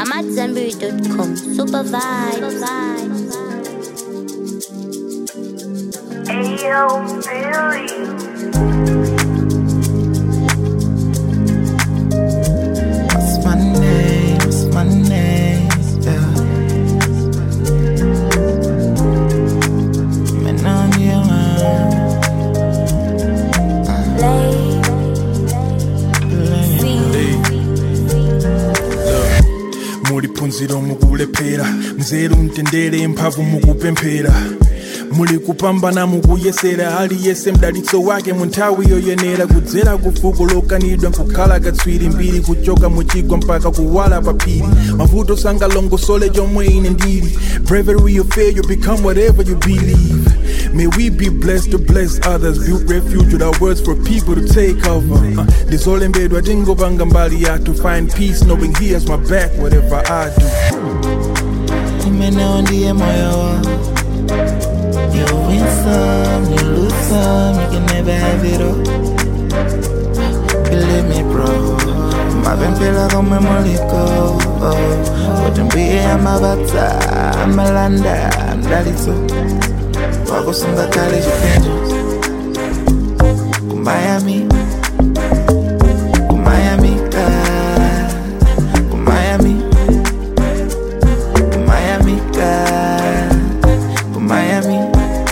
I'm at Zenberry.com. Super vibes. Ayo, Billy. What's my name? What's my name? Yeah. Man, I'm your muli phunziro mukulephera mzeru mtendere mphamvu mukupemphera muli kupambana mukuyesera aliyese mdalitso wake mu nthawi yoyenera kudzera ku fuko lokanidwa nkukhala katswiri mbiri kuchoka muchigwa mpaka kuwala pa phiri mavuto sangalongosole chomwe ine ndili bravery of fail you become whatever you believe May we be blessed to bless others, build refuge with our words for people to take over. Uh, ndizolembedwa tingopanga mbali ya to find peace, knowing he has my back, whatever I do. Umeneo ndiye moyo wangu You win some, you lose some, you can never have it all Believe me bro mapemphera komwe muliko kuti mbuye amabata amalanda mdalitso wakusunga kale chipinjo kumayami kumayamika kumayami kumayamika kumayami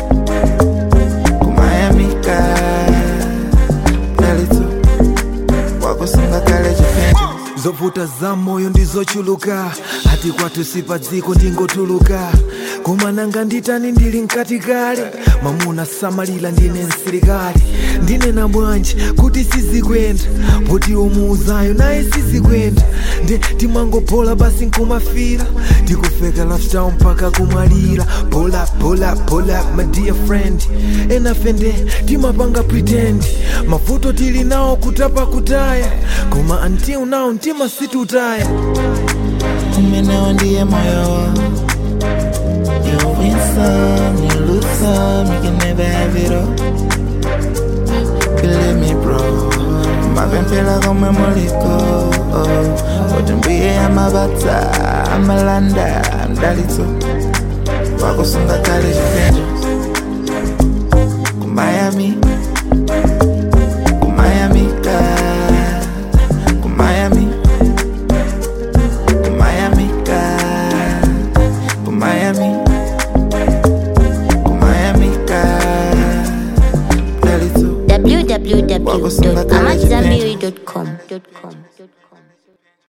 kumayamika mdalitso wakusunga kale chipinjo zovuta za moyo ndizochuluka ati kwathu sipa dziko ndingotuluka koma nanga nditani ndili mkati kale mamuna samalira ndine msilikali ndinena bwanji kuti sizikwenda poti umuuzayo naye sizikwenda nde timangopola basi nkumafira tikufeka lifestyle mpaka kumwalira pola pola pola my dear friend enafende timapanga pretend mavuto tili nawo kutapa kutaya koma until now mtima situtaya umeneo ndiye moyo wangu You win some, you lose some, you can never have it all Believe me bro mapemphera komwe muliko kuti mbuye amabata amalanda mdalitso wakusunga kale chipinjo kumayami kumayamika kumayami kumayamika kumayami kumayamika mdalitso www.amatzambiri.com.